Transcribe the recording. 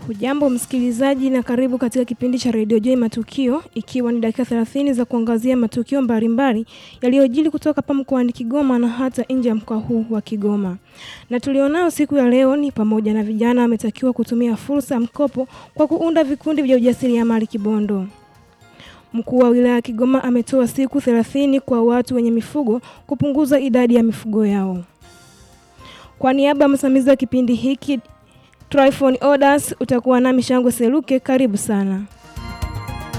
Hujambo msikilizaji na karibu katika kipindi cha Radio Joy Matukio ikiwa ni dakika 30 za kuangazia matukio mbalimbali yaliyojili kutoka hapa mkoani Kigoma na hata nje ya mkoa huu wa Kigoma. Na tulionao siku ya leo ni pamoja na vijana wametakiwa kutumia fursa ya mkopo kwa kuunda vikundi vya ujasiriamali Kibondo. Mkuu wa wilaya ya Kigoma ametoa siku 30 kwa watu wenye mifugo kupunguza idadi ya mifugo yao. Kwa niaba ya msimamizi wa kipindi hiki Tryphon Orders utakuwa nami Shangwe Seluke, karibu sana.